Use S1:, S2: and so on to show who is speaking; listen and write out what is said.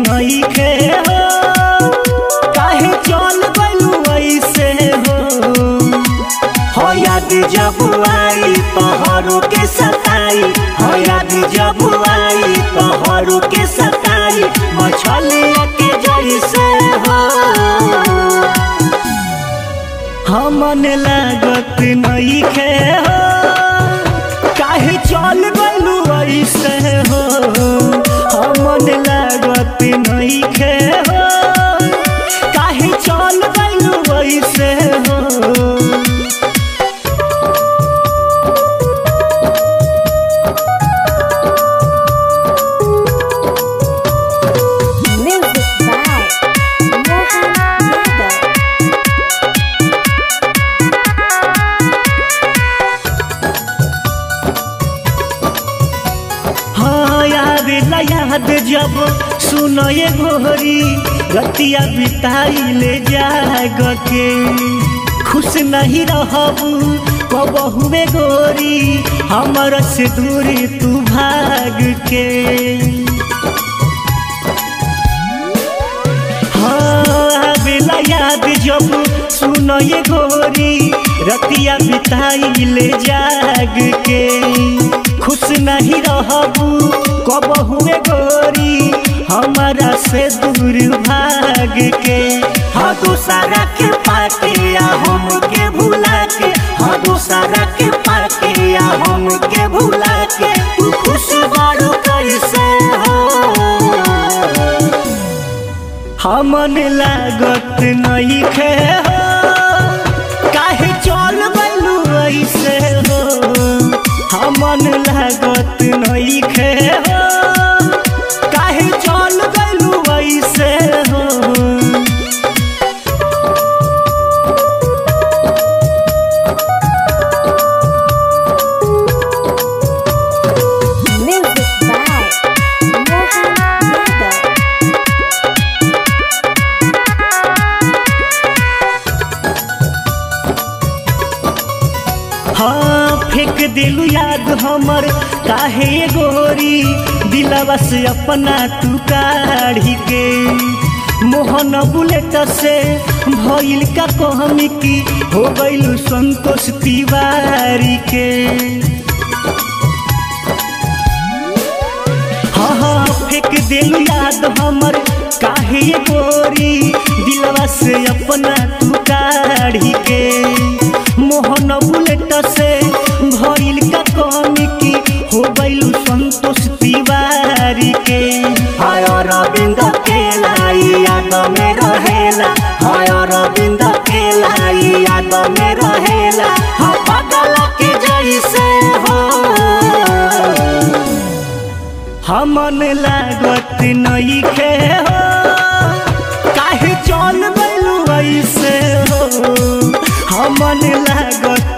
S1: नइखे हो काहे चल गइलू ऐसे हो हो याद जब आई तोहरो के सताई हो याद जब आई तोहरो के सताई मछलिया के जैसे हो हमन लागत नइखे हो काहे चल गइलू ऐसे हो हमन लागत नइखे हो काहे चल गइलू ऐसे हो
S2: Music by Mohan Yadav.
S1: हाँ याद ला याद जब सुनो ये गोरी रतिया बिताई ले जाग के खुश नहीं रहबू कबहुए गोरी हमर से दूरी तू भाग के हाँ बेला याद जब सुनो ये गोरी रतिया बिताई ले जाग के खुश नहीं रहबू कब हुए गोरी हमारा से दूर भाग के हाँ दूसरा के पाके या हम के भुला के हाँ दूसरा के पाके या हम के भुला के तू खुश बारू कैसे हो हमन लागत नइखे हो काहे चल गइलू ऐसे हो हमन लागत नइखे हो काहे चल गइलू ऐसे हो
S2: Music by Mohan Yadav.
S1: हाँ फेंक दिलू याद हमर काहे ये गोरी दिलवा से अपना तू काढ़ी के मोहन बुलेट से भइल का कहमी की हो गइलू संतोष तिवारी के हाँ हाँ फेंक दिल याद हमर काहे ये गोरी दिलवा से अपना तू काढ़ी के मोहन बुलेट से भइल का कमी की हो गइलू संतोष तिवारी के हाय रविंद के लाई याद में रहेला हाय रविंद के लाई याद में रहेला हाँ पागल के जैसे हो हमन लागत नइखे हो काहे चल गइलू ऐसे हो हमन लागत